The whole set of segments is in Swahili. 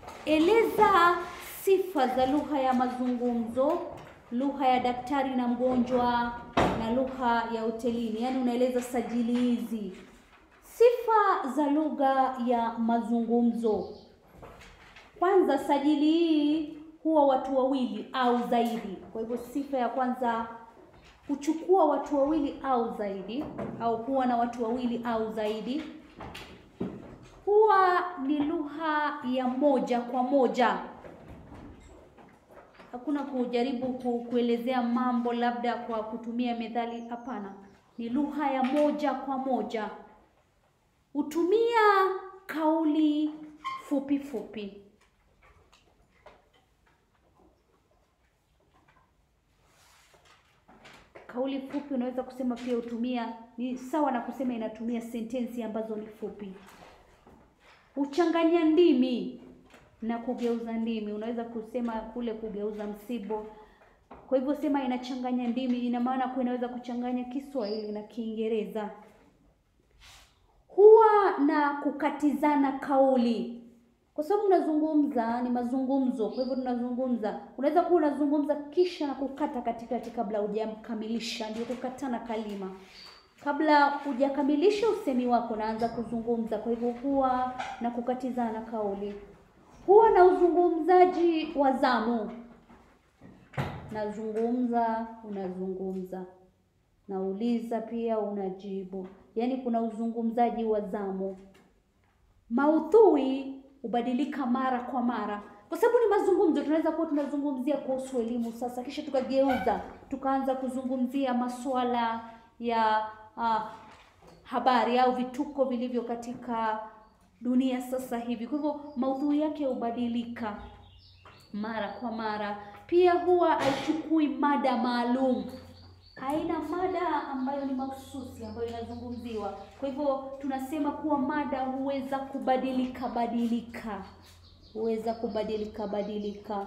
Eleza sifa za lugha ya mazungumzo, lugha ya daktari na mgonjwa na lugha ya hotelini. Yaani unaeleza sajili hizi. Sifa za lugha ya mazungumzo. Kwanza, sajili hii huwa watu wawili au zaidi. Kwa hivyo sifa ya kwanza huchukua watu wawili au zaidi, au huwa na watu wawili au zaidi. Huwa ni lugha ya moja kwa moja. Hakuna kujaribu ku, kuelezea mambo labda kwa kutumia methali. Hapana, ni lugha ya moja kwa moja. Hutumia kauli fupi fupi. Kauli fupi unaweza kusema pia hutumia, ni sawa na kusema inatumia sentensi ambazo ni fupi. Huchanganya ndimi na kugeuza ndimi. Unaweza kusema kule kugeuza msibo. Kwa hivyo sema inachanganya ndimi, ina maana kuwa inaweza kuchanganya Kiswahili na Kiingereza. Huwa na kukatizana kauli, kwa sababu unazungumza, ni mazungumzo. Kwa hivyo tunazungumza, unaweza kuwa unazungumza kisha na kukata katikati kabla hujakamilisha, ndio kukatana kalima. Kabla hujakamilisha usemi wako, naanza kuzungumza. Kwa hivyo huwa na kukatizana kauli. Huwa na uzungumzaji wa zamu. Nazungumza, unazungumza, nauliza pia unajibu. Yaani kuna uzungumzaji wa zamu. Maudhui hubadilika mara kwa mara, kwa sababu ni mazungumzo. Tunaweza kuwa tunazungumzia kuhusu elimu sasa, kisha tukageuza tukaanza kuzungumzia masuala ya uh, habari au vituko vilivyo katika dunia sasa hivi. Kwa hivyo maudhui yake hubadilika mara kwa mara. Pia huwa haichukui mada maalum, haina mada ambayo ni mahususi ambayo inazungumziwa. Kwa hivyo tunasema kuwa mada huweza kubadilika badilika, huweza kubadilika badilika.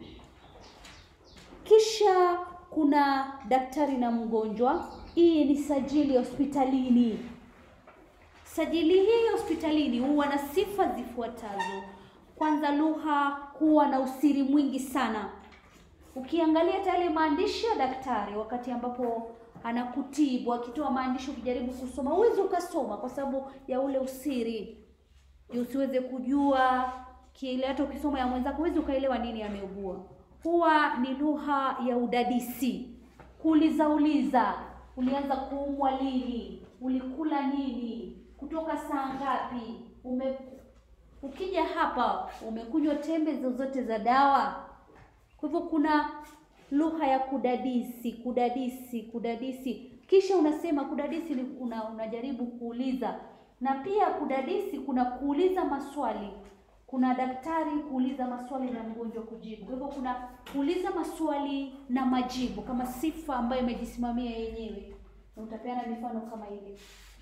Kisha kuna daktari na mgonjwa. Hii ni sajili ya hospitalini. Sajili hii hospitalini huwa na sifa zifuatazo. Kwanza, lugha huwa na usiri mwingi sana. Ukiangalia yale maandishi ya daktari wakati ambapo anakutibu, akitoa maandishi, ukijaribu kusoma huwezi ukasoma kwa sababu ya ule usiri, ndio usiweze kujua kile. Hata ukisoma ya mwenzako huwezi ukaelewa nini ameugua. Huwa ni lugha ya udadisi, kuuliza uliza, ulianza kuumwa lini, ulikula nini, kutoka saa ngapi, ume ukija hapa umekunywa tembe zozote za dawa. Kwa hivyo kuna lugha ya kudadisi, kudadisi, kudadisi. Kisha unasema kudadisi ni una, unajaribu kuuliza, na pia kudadisi kuna kuuliza maswali. Kuna daktari kuuliza maswali na mgonjwa kujibu. Kwa hivyo kuna kuuliza maswali na majibu kama sifa ambayo imejisimamia yenyewe, na utapeana mifano kama ile.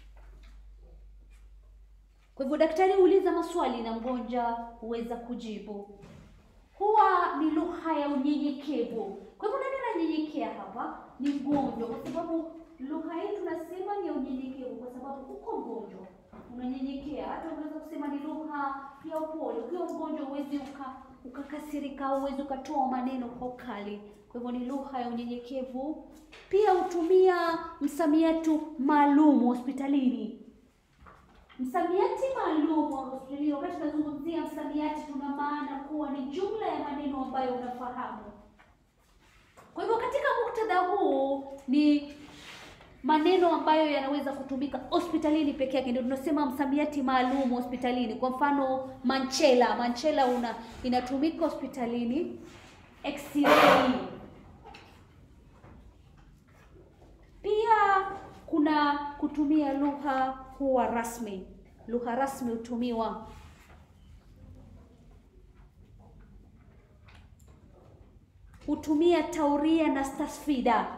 Kwa hivyo daktari huuliza maswali na mgonjwa huweza kujibu. Huwa ni lugha ya unyenyekevu. Kwa hivyo nani ananyenyekea hapa? Ni mgonjwa, kwa sababu lugha hii tunasema ni ya unyenyekevu, kwa sababu uko mgonjwa unanyenyekea. Hata unaweza kusema ni lugha ya upole. Ukiwa mgonjwa huwezi uka ukakasirika, huwezi ukatoa maneno kwa ukali. Kwa hivyo ni lugha ya unyenyekevu. Pia hutumia msamiati maalum hospitalini. Msamiati maalum wa hospitalini, wakati tunazungumzia msamiati, tuna maana kuwa ni jumla ya maneno ambayo unafahamu. Kwa hivyo katika muktadha huu ni maneno ambayo yanaweza kutumika hospitalini peke yake, ndio tunasema msamiati maalum hospitalini. Kwa mfano manchela, manchela una inatumika hospitalini. X-ray pia kuna kutumia lugha huwa rasmi. Lugha rasmi hutumiwa. Hutumia tauria na tasfida.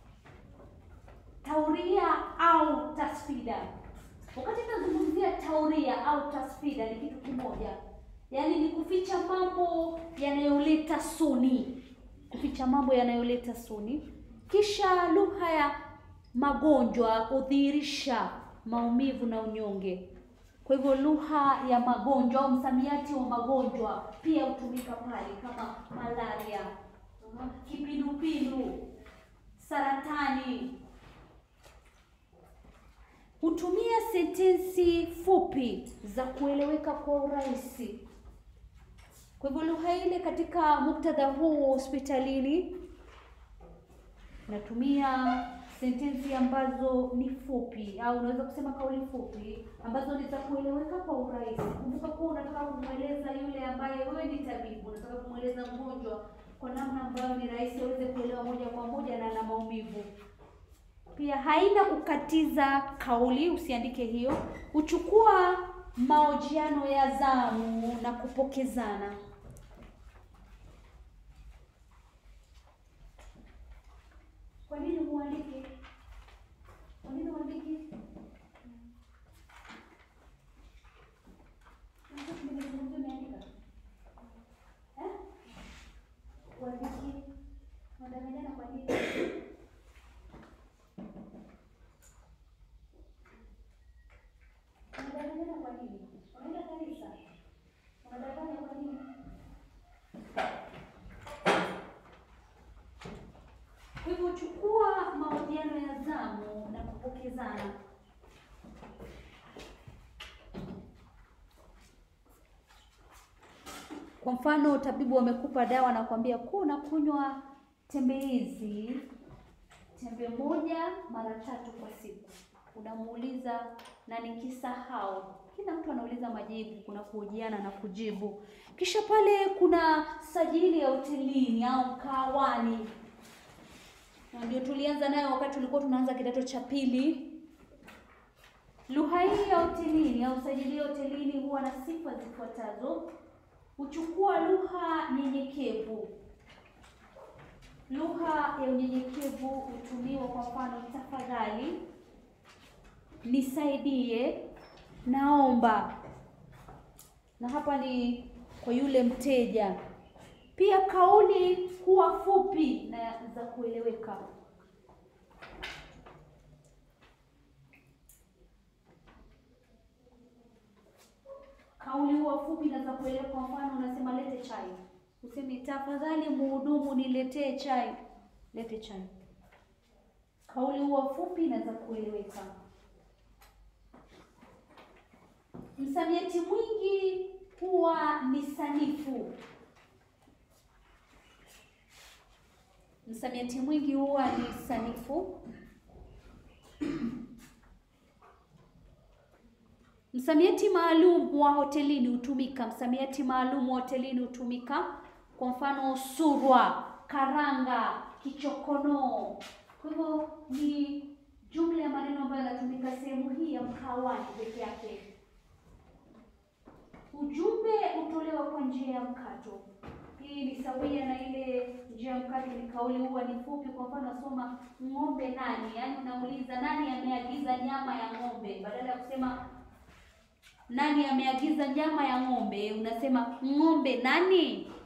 Tauria au tasfida. Wakati tunazungumzia tauria au tasfida ni kitu kimoja, yaani ni kuficha mambo yanayoleta suni, kuficha mambo yanayoleta suni. Kisha lugha ya magonjwa hudhihirisha maumivu na unyonge. Kwa hivyo lugha ya magonjwa au msamiati wa magonjwa pia hutumika pale kama malaria, uh, kipindupindu, saratani. Hutumia sentensi fupi za kueleweka kwa urahisi. Kwa hivyo lugha ile katika muktadha huu hospitalini natumia sentensi ambazo ni fupi au unaweza kusema kauli fupi ambazo ni za kueleweka kwa urahisi. Kumbuka kuwa unataka kumweleza yule ambaye wewe ni tabibu, unataka kumweleza mgonjwa kwa namna ambayo ni rahisi aweze kuelewa moja kwa moja na ana maumivu. Pia haina kukatiza kauli, usiandike hiyo. Huchukua mahojiano ya zamu na kupokezana. Kwa nini muandike? Kwa nini uandike? Eh? Uandike. Unadanganyana kwa nini? Unadanganyana kwa nini? Unaenda kanisa? Unadanganya kwa nini? Kwa hivyo chukua mahojiano ya zamu na kupokezana. Kwa mfano, tabibu amekupa dawa na kuambia kuwa unakunywa tembe hizi tembe moja mara tatu kwa siku. Unamuuliza na nikisahau, kila mtu anauliza majibu, kuna kuhojiana na kujibu. Kisha pale kuna sajili ya hotelini au mkahawani na ndio tulianza nayo wakati tulikuwa tunaanza kidato cha pili. Lugha hii ya hotelini au sajili ya hotelini huwa na sifa zifuatazo: huchukua lugha nyenyekevu. Lugha ya unyenyekevu hutumiwa kwa mfano, tafadhali, nisaidie, naomba, na hapa ni kwa yule mteja. Pia kauli huwa fupi na za kueleweka. Kauli huwa fupi na za kueleweka. Kwa mfano, unasema lete chai, usemi tafadhali mhudumu, niletee chai, lete chai. Kauli huwa fupi na za kueleweka. Msamiati mwingi huwa ni sanifu. Msamiati mwingi huwa ni sanifu. Msamiati maalum wa hotelini hutumika. Msamiati maalum wa hotelini hutumika, kwa mfano surwa, karanga, kichokonoo. Kwa hivyo ni jumla ya maneno ambayo yanatumika sehemu hii ya mkahawani peke yake. Ujumbe hutolewa kwa njia ya mkato. Hii ni sawia na ile njia ya mkato, ni kauli huwa ni fupi. Kwa mfano nasoma ng'ombe nani, yaani unauliza nani ameagiza nyama ya ng'ombe, badala ya kusema nani ameagiza nyama ya ng'ombe, unasema ng'ombe nani.